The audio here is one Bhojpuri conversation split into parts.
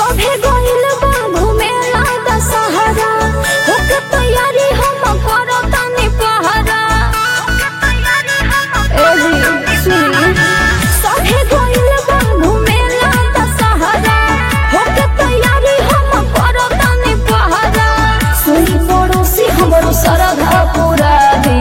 सभे गइल बा घुमेला दशहरा होके तैयारी हम करतानी पहरा ए जी सुनी सभे गइल बा घुमेला दशहरा होके तैयारी हम करतानी पहरा सुनी पड़ोसी हमरो सरधा पूरा दी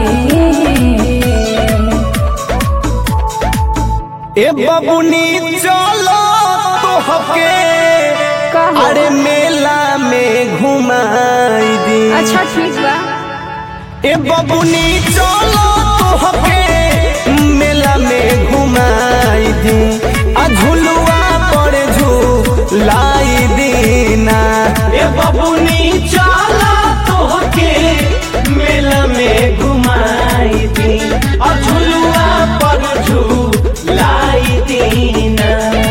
ए बबुनी चलो तोहके कहो। अरे मेला में घुमाई दी अच्छा ठीक बा ए बबुनी चलो तोहके मेला में घुमाई दी आ झुलुआ पर झूलाई दीना ए बबुनी चलो तोहके मेला में घुमाई दी आ झुलुआ पर झूलाई दीना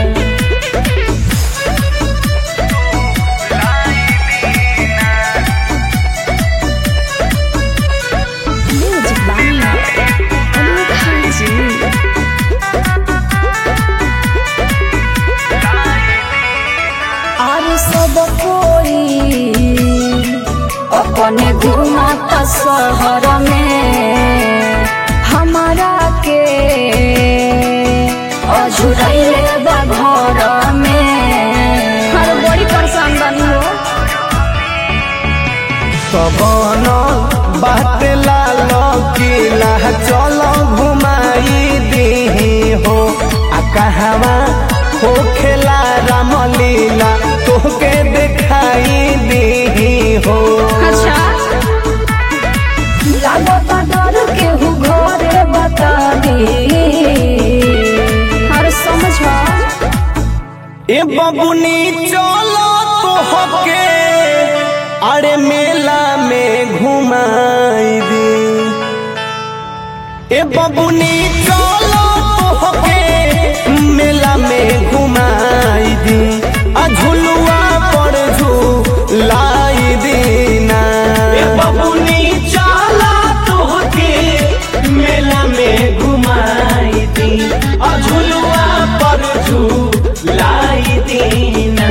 Music by Anup Haji. और सब कोई अपने घूमता शहर में हमारा के अझुरैले बा घर में हर बड़ी परेशान बनी हो सबन बात लाल किला चलो घुमाई दी हो आ कहवा हो खेला रामलीला तोहके दिखाई दी हो अच्छा लागता डर केहू घरे बता दी हर समझ ए बबुनी चलो तोहके अरे मेला में घुमाई दी ए बबुनी चलो तोहके मेला में घुमाई दी आ झुलुआ पर झूलाई दीना ए बबुनी चलो तोहके मेला में घुमाई दी आ झुलुआ पर झूलाई दीना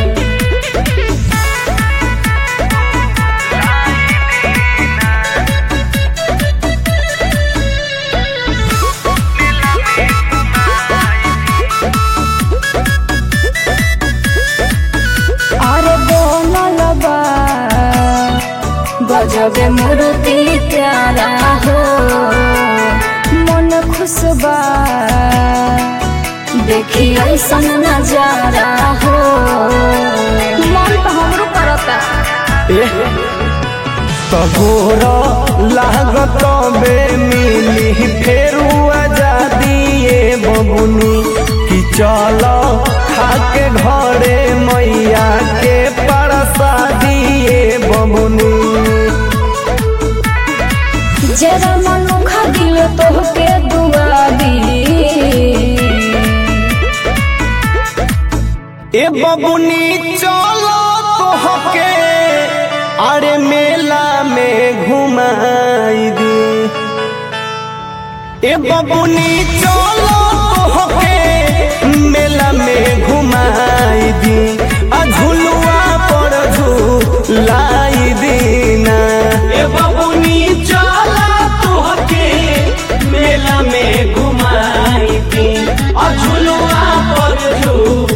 अरे बोलल बा गजबे मूर्ति प्यारा हो मन खुश बा देखी ऐसन नजारा हो मन तो हमरो करता तगोर लागत बे मिली फेरू आजादी ए बबुनी कि चल खाके घरे मैया के परसादी ए बबुनी जरा मनुखा दिल तोहके दुआ दी ए बबुनी चलो तोहके अरे मेला में घुमाई दी ए बबुनी चलो तोहके मेला में घुमाई दी आ झुलुआ पर झूलाई दीना ए बबुनी चलो तोहके मेला में घुमाई दी आ झुलुआ पर झूलाई